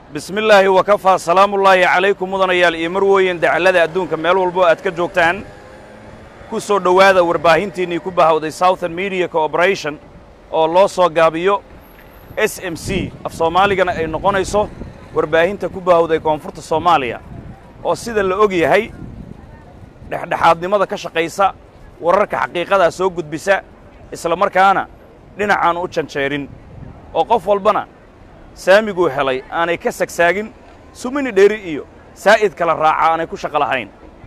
bismi illaahi wakafaa salaamullaahi calaykum mudanayaal iyo marwooyin dacallada adduunka meel walbo aad ka joogtaan ku soo dhowaada warbaahintiinnii ku bahawday southern media cooperation oo loo soo gaabiyo s m c af soomaaligana ay noqonayso warbaahinta ku bahawday koonfurta soomaaliya oo sida la og yahay dhexdhexaadnimada ka shaqaysa wararka xaqiiqadaa soo gudbisa isla markaana dhinacaan u janjeerin oo qof walbana saamiguu helay aanay ka sagsaagin sumini dheeri iyo saa'id kala raaca aanay ku shaqo lahayn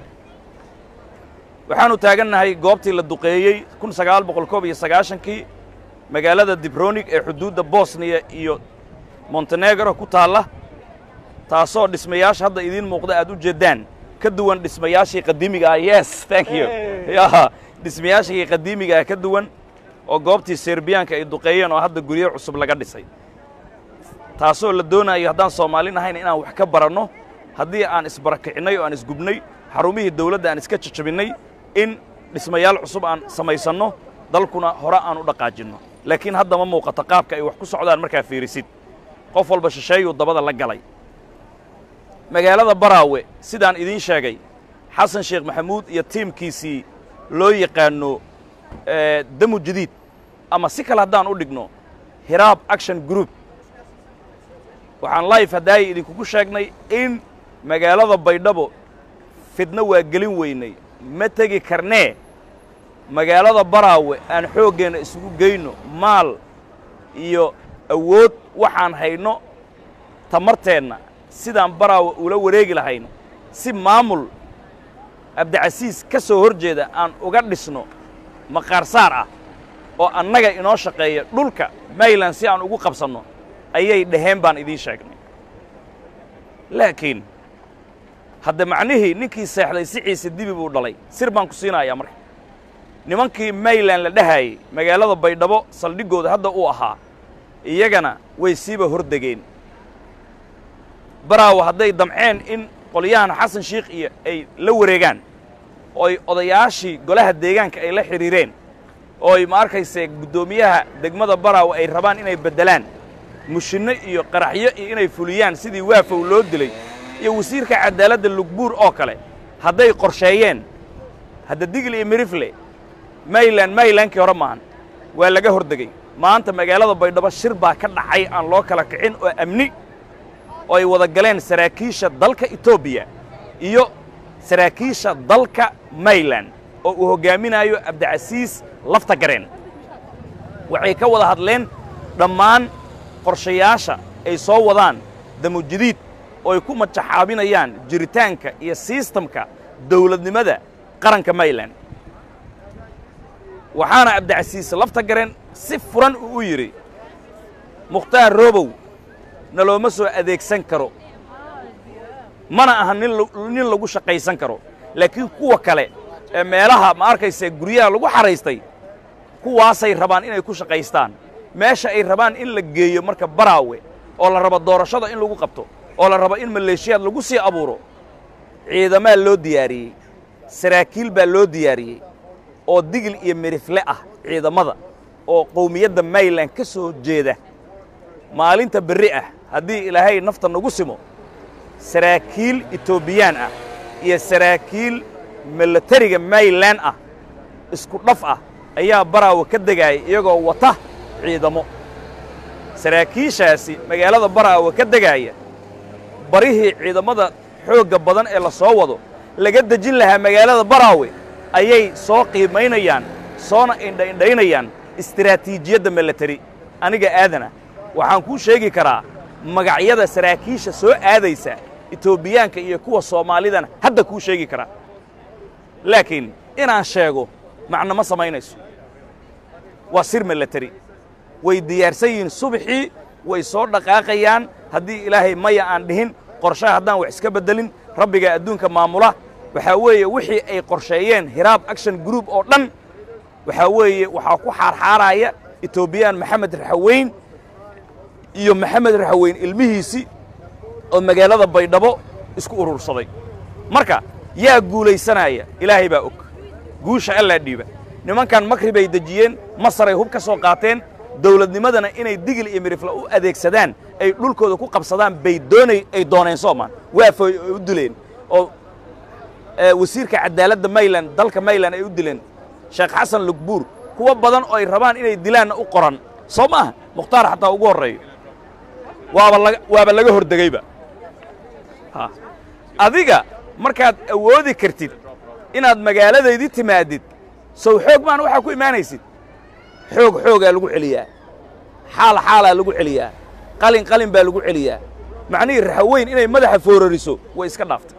waxaannu taagannahay goobtii la duqeeyey kun sagaal boqol koob iyo sagaashankii magaalada dibronig ee xuduudda bosniya iyo montenegro ku taalla taasoo dhismayaasha hadda idiin muuqda aad u jeeddaan ka duwan dhismayaashii qadiimiga ah yes thank you ya dhismayaashii qadiimiga ah ka duwan oo goobtii serbiyaanka ay duqeeyeen oo hadda guryo cusub laga dhisay taasoo la doonayo haddaan soomaalin ahayn inaan wax ka baranno haddii aan isbarakicinnay oo aan isgubnay xarumihii dawladda aan iska jajabinnay in dhismayaal cusub aan samaysanno dalkuna hore aan u dhaqaajinno laakiin hadda ma muuqato qaabka ay wax ku socdaan markaa fiirisid qof walba shisheeyuu dabada la galay magaalada baraawe sidaan idiin sheegay xasan sheekh maxamuud iyo tiimkiisii loo yaqaanno damu jadiid ama si kale haddaan u dhigno hiraab action group waxaan life haddaaya idinkugu sheegnay in magaalada baydhabo fidno waa gelin weynay ma tegi karnee magaalada baraawe aan xooggeenna isugu geyno maal iyo awood waxaan hayno tamarteenna sidaan baraawe ula wareegi lahayn si maamul abdicasiis ka soo hor jeeda aan uga dhisno maqaarsaar ah oo annaga inoo shaqeeya dhulka mayland si aan ugu qabsanno ayay dhaheen baan idiin sheegnay laakiin hadda macnihii ninkii seexday si ciise dibi buu dhalay sir baan ku siinayaa marka nimankii mayland la dhahaayey magaalada baydhabo saldhiggooda hadda uu ahaa iyagana way siiba hordegeen baraawo hadday damceen in qolyahan xasan shiikh iyo ay la wareegaan oo ay odayaashii golaha deegaanka ay la xidhiireen oo ay ma arkayse guddoomiyaha degmada baraawo ay rabaan inay beddelaan mushinno iyo qaraxyo iyo inay fuliyaan sidii waafow loo dilay iyo wasiirka caddaaladda lugbuur oo kale hadday qorsheeyeen hadda digil iyo mirifle mayland maylandkii hore maahan waa laga hordegey maanta magaalada baydhabo shir baa ka dhacay aan loo kala kicin oo amni oo ay wada galeen saraakiisha dalka etoobiya iyo saraakiisha dalka mayland oo uu hoggaaminaayo abdicasiis lafta gareen waxay ka wada hadleen dhammaan qorshayaasha ay soo wadaan damujadiid oo ay ku majaxaabinayaan jiritaanka iyo sistamka dawladnimada qaranka mayland waxaana abdicasiis lafta gareen si furan uu u yidhi mukhtaar roobow nalooma soo adeegsan karo mana aha nin lagu shaqaysan karo laakiin kuwa kale ee meelaha ma arkayse guryaha lagu xaraystay kuwaasay rabaan inay ku shaqaystaan meesha ay rabaan in la geeyo marka baraawe oo la rabo doorashada in lagu qabto oo la rabo in maleeshiyaad lagu sii abuuro ciidamaa loo diyaariyey saraakiil baa loo diyaariyey oo digil iyo mirifle ah ciidamada oo qowmiyadda mayland ka soo jeeda maalinta berri ah haddii ilaahay nafta nagu simo saraakiil etoobiyaan ah iyo saraakiil milatariga mayland ah isku dhaf ah ayaa baraawe ka degaaya iyagoo wata ciidamo saraakiishaasi magaalada baraawe ka degaaya barihii ciidamada xoogga badan ee la soo wado laga dejin lahaa magaalada baraawe ayay soo qiimaynayaan soona indhaindhaynayaan istiraatiijiyadda milatari aniga aadana waxaan kuu sheegi karaa magacyada saraakiisha soo aadaysa etoobiyaanka iyo kuwa soomaalidana hadda kuu sheegi karaa laakiin inaan sheego macno ma samaynayso waa sir milatari way diyaarsan yihiin subaxii way soo dhaqaaqayaan haddii ilaahay maya aan dhihin qorshaha haddaan wax iska beddelin rabbiga adduunka maamula waxaa weeye wixii ay qorsheeyeen hiraab action group oo dhan waxaa weeye waxaa ku xaarxaaraya etoobiyaan maxamed raxaweyn iyo maxamed raxaweyn ilmihiisii oo magaalada baydhabo isku urursaday marka yaa guulaysanaya ilaahay baa og guusha allaa dhiiba nimankan makri bay dejiyeen masaray hub ka soo qaateen dawladnimadana inay digil iyo mirifla u adeegsadaan ay dhulkooda ku qabsadaan bay doonay ay dooneen soomaan waafooy ay u dileen oo wasiirka cadaaladda mayland dalka mayland ay u dileen sheekh xasan lugbuur kuwo badan oo ay rabaan inay dilaanna u qoran soo ma aha mukhtaar xataa ugu horreeyo waaba laga waaba laga hordegeyba ha adiga markaad awoodi kartid inaad magaaladaydii timaadid sow xoog maan waxaa ku imaanaysid xoog xoogaa lagu celiyaa xaal xaalaa lagu celiyaa qalin qalin baa lagu celiyaa macnihii raxaweyn inay madaxa foorariso way iska dhaaftay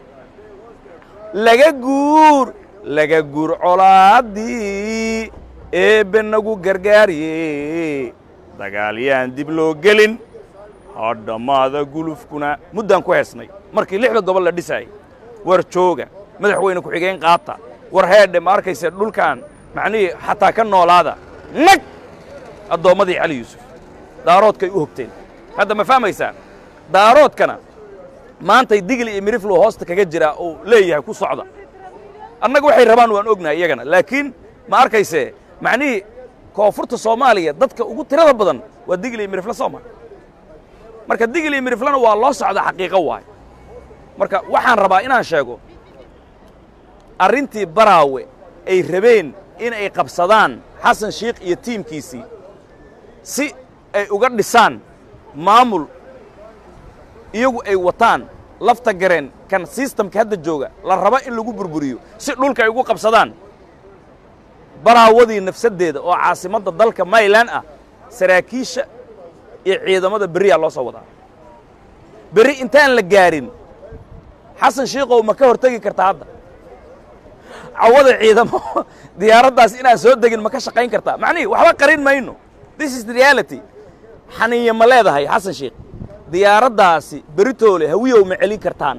laga guur laga guur colaaddii eebbe nagu gargaariye dagaalyaan dib loo gelin hadhammaada gulufkuna muddaan ku heesnay markii lixda gobol la dhisaayay war jooga madaxweyne ku-xigeen qaata war heedhe ma arkayse dhulkan macnihii xataa ka noolaada nag addoommadii cali yuusuf daaroodkay u hogteen hadda ma fahmaysaan daaroodkana maantay digli iyo miriflu hoosta kaga jiraa uu leeyahay ku socda annaga waxay rabaan waan ognahay iyagana laakiin ma arkayse macnihii koonfurta soomaaliya dadka ugu tirada badan waa digli iyo mirifle sooma marka digli iyo miriflena waa loo socda xaqiiqo waay marka waxaan rabaa inaan sheego arrintii baraawe ay rabeen in ay qabsadaan xasan shiikh iyo tiimkiisii si ay uga dhisaan maamul iyagu ay wataan lafta gareen kan sistamka hadda jooga la raba in lagu burburiyo si dhulka ay ugu qabsadaan baraawadii nafsaddeeda oo caasimadda dalka maylan ah saraakiisha iyo ciidamada berriyaa loo soo wadaa berri intaan la gaarin xasan shiikow ma ka hortegi kartaa hadda cawada ciidamo diyaaraddaas inaan soo degin ma ka shaqayn kartaa macnihii waxba qarin mayno this is the reality xaniiya ma leedahay xasan shiikh diyaaraddaasi beritoole hawiyow ma celin kartaan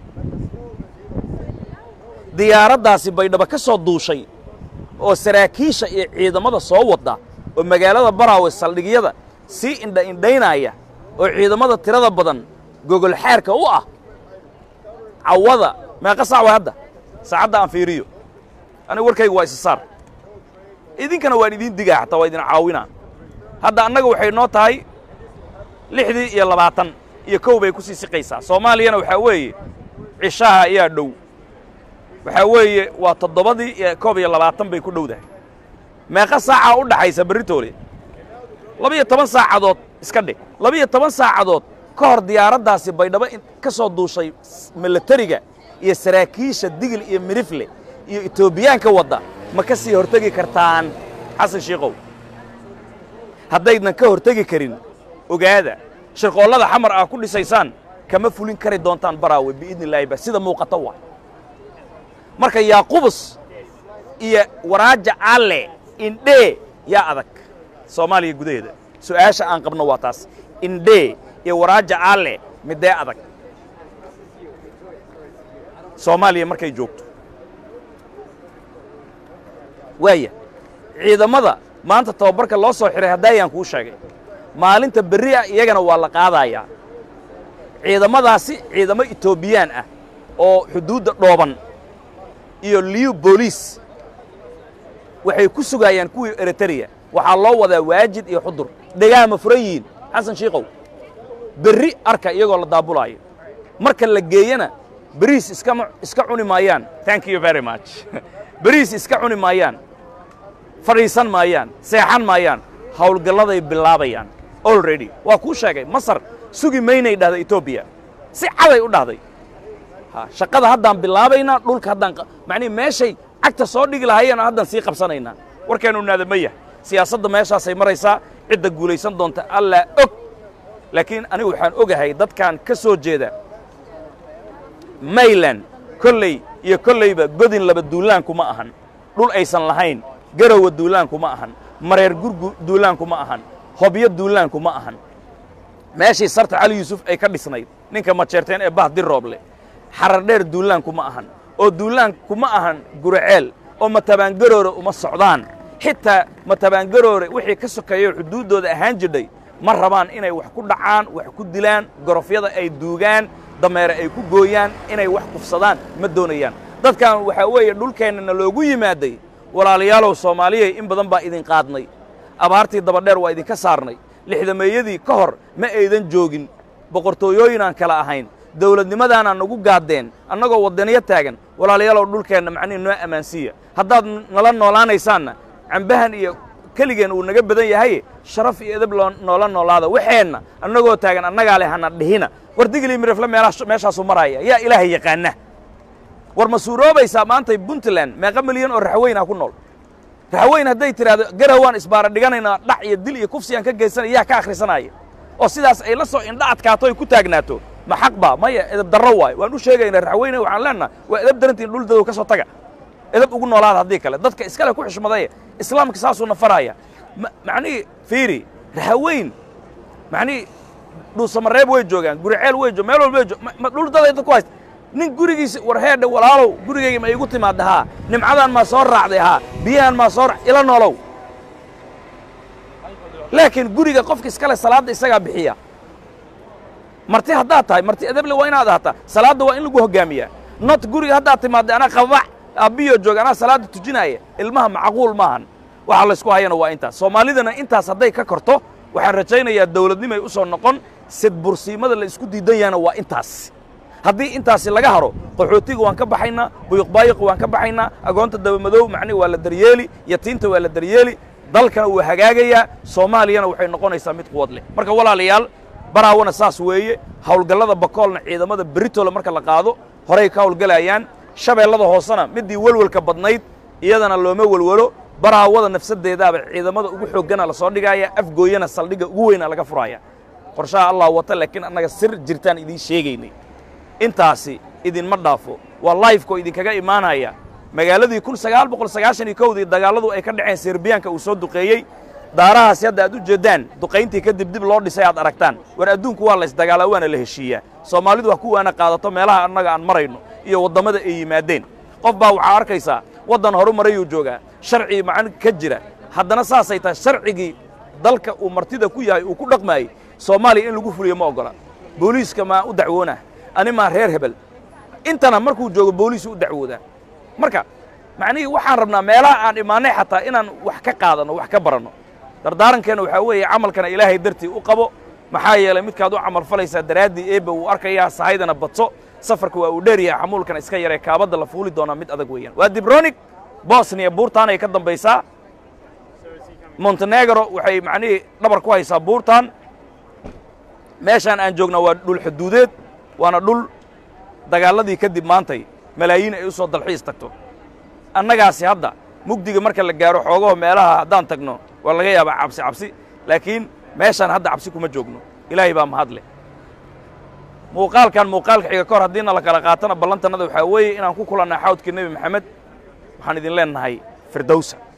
diyaaraddaasi baydhaba ka soo duushay oo saraakiisha iyo ciidamada soo wadda oo magaalada baraawe saldhigyada sii indha indhaynaya oo ciidamada tirada badan gogol xeerka u ah cawada meeqa saac waa hadda saacadda aan fiiriyo aniga warkayga waa isa saar idinkana waan idiin digaa xataa waa idin caawinaa hadda annaga waxay noo tahay lixdii iyo labaatan iyo kow bay ku sii siqaysaa soomaaliyana waxaa weeye cishaha ayaa dhow waxaa weeye waa toddobadii iyo koob iyo labaatan bay ku dhowdahay meeqa saacaa u dhaxaysa berritoole labiyo toban saacadood iska dhig labiyo toban saacadood ka hor diyaaraddaasi baydhabo ka soo duushay milatariga iyo saraakiisha digil iyo mirifle iyo etoobiyaanka wadda ma ka sii hortegi kartaan xasan shiikow haddaydan ka hortegi karin ogaada shirqoollada xamar aa ku dhisaysaan kama fulin kari doontaan baraawe biidni illaahi ba sida muuqata waa marka yaaqubus iyo waraaja alle indhee yaa adag soomaaliya gudaheeda su'aasha aan qabno waa taas indhee iyo waraaja alle midee adag soomaaliya markay joogto waaya ciidamada maanta tababarka loo soo xihay haddaayaan kuu sheegay maalinta berri ah iyagana waa la qaadayaa ciidamadaasi ciidamo etoobiyaan ah oo xuduudda dhooban iyo liyu booliis waxay ku sugaayaan kuwii eritreya waxaa loo wadaa waajid iyo xudur dhegaha ma furan yihiin xasan shiikow berri arka iyagoo la daabulaayo marka la geeyana beriis iskama iska cuni maayaan thank you very much beriis iska cuni maayaan fadhiisan maayaan seexan maayaan hawlgalladay bilaabayaan already waa kuu sheegay masar sugi maynay dhahda etoobiya si caday u dhahday ha shaqada haddaan bilaabaynaa dhulka haddaan macnihi meeshay cagta soo dhigi lahaayeen haddaan sii qabsanaynaa warkeennu naadamaya siyaasadda meeshaasay maraysaa cidda guulaysan doonta allaa og laakiin anigu waxaan ogahay dadkan ka soo jeeda mayland kolley iyo kollayba godin laba duulaanku ma ahan dhul aysan lahayn garowa duulaanku ma ahan mareer gurgu duulaanku ma ahan hobyo duulaanku ma ahan meeshii sarta cali yuusuf ay ka dhisnayd ninka majeerteen ee bah dir rooble xarar dheer duulaanku ma ahan oo duulaanku ma ahan guraceel oo matabaangaroore uma socdaan xitaa matabaangaroore wixii ka sokeeyo xuduuddooda ahaan jidhay ma rabaan inay wax ku dhacaan wax ku dilaan gorofyada ay duugaan dameere ay ku gooyaan inay wax kufsadaan ma doonayaan dadkan waxaa weeye dhulkeennana loogu yimaaday walaalayaalow soomaaliyay in badan baa idin qaadnay abaartii dabadheer waa idinka saarnay lixdameeyadii ka hor ma aydan joogin boqortooyooyinaan kala ahayn dawladnimadaanaa nagu gaaddeen annagoo waddaniyo taagan walaalayaalow dhulkeenna macnihi noo ammaansiiya haddaad nala noolaanaysaanna cambahan iyo keligeen uu naga badan yahay sharaf iyo edab loo noola noolaada waxeenna annagoo taagan annagaa leh hana dhihina war digilii mirifle meelaa meeshaasuu maraya yaa ilaahay yaqaana war ma suuroobaysaa maantay puntland meeqa milyan oo raxweynaa ku nool raxweyn hadday tidhaahdo garawaan isbaara dhiganaynaa dhac iyo dil iyo kufsiyaan ka geysanaya yaa ka akhrisanaya oo sidaas ay la soo indha adkaato ay ku taagnaato ma xaq baa maya edab darro waayo waan u sheegaynaa raxweyne waxaan leennaha waa edab darantiin dhul dadow ka soo taga edab ugu noolaada haddii kale dadka iskale ku xushmadaya islaamka saasuuna faraya macnihii fiiri raxaweyn macnihii dhuusamareeb way joogaan guriceel way jo meel walba way jo ma dhul daday dad ku haysta nin gurigiisa war heedhe walaalow gurigayga ma iigu timaadda haa nimcadaan maa soo raacday haa biyahan maa soo ila noolow laakiin guriga qofka iskale salaadda isagaa bixiya marti haddaad tahay marti edeble waa inaad ahaataa salaadda waa in lagu hoggaamiyaa not guriga haddaad timaadday anaa qababax aabbiyo jooga anaa salaadda tujinaaya ilmaha macquul maahan waxa laysku hayana waa intaas soomaalidana intaas hadday ka korto waxaan rajaynayaa dawladnimay u soo noqon sidbursiimada la isku diidan yahana waa intaas haddii intaasi laga haro qaxootiga waan ka baxaynaa buyuqbaayiqa waan ka baxaynaa agoonta dabamadow macnihi waa la daryeeli yatiinta waa la daryeeli dalkana wuu hagaagayaa soomaaliyana waxay noqonaysaa mid quwad leh marka walaalayaal baraawana saas weeye hawlgallada bakoolna ciidamada beritole marka la qaado horay ka hawlgelayaan shabeellada hoosena middii welwelka badnayd iyadana looma welwelo baraawada nafsaddeedaaba ciidamada ugu xooggana la soo dhigaaya afgooyana saldhigga ugu weyna laga furaaya qorshaha allah wata laakiin annaga sir jirtaan idiin sheegaynay intaasi idinma dhaafo waa laifekoo idinkaga imaanaya magaaladii kun sagaal boqol sagaashan iyo kowdii dagaalladu ay ka dhaceen serbiyaanka uu soo duqeeyey daarahaasi hadda aad u jeeddaan duqayntii kadib dib loo dhisay aad aragtaan war adduunku waa laysdagaalaa waana la heshiiyaa soomaalidu ha ku waana qaadato meelaha annaga aan marayno iyo waddamada ay yimaadeen qof baa waxaa arkaysaa waddan horu marayuu joogaa sharcii macan ka jira haddana saasay tahay sharcigii dalka uu martida ku yahay uu ku dhaqmaayey soomaaliya in lagu fuliyo ma oggola booliiska maa u dacwoonah ani maa reer hebel intana markuu joogo booliisu u dacwoodaa marka macnihii waxaan rabnaa meelaha aan imaannay xataa inaan wax ka qaadanno wax ka baranno dardaarankeenna waxaa weeye camalkana ilaahay dartii u qabo maxaa yeelay midkaad u camal falaysaa daraaddii eebba wuu arkayaa sahaydana badso safarka waa uu dheer yahay xamuulkana iska yaree kaabadda la fuuli doonaa mid adag weeyaan waa dibronig bosniya buurtaan ay ka dambaysaa montenegro waxay macnihii dhabar ku haysaa buurtaan meeshaan aan joognaa waa dhul xuduudeed waana dhul dagaalladii kadib maantay malaayiin ay u soo dalxiis tagto annagaasi hadda mugdiga marka la gaaro xoogaho meelaha haddaan tagno waa laga yaabaa cabsi cabsi laakiin meeshaan hadda cabsi kuma joogno ilaahay baa mahad leh muuqaalkan muuqaalka xiga ka hor haddiina la kala qaatana ballantannada waxaa weeye inaan ku kulannaa xawdkii nebi maxamed waxaan idin leennahay firdowsa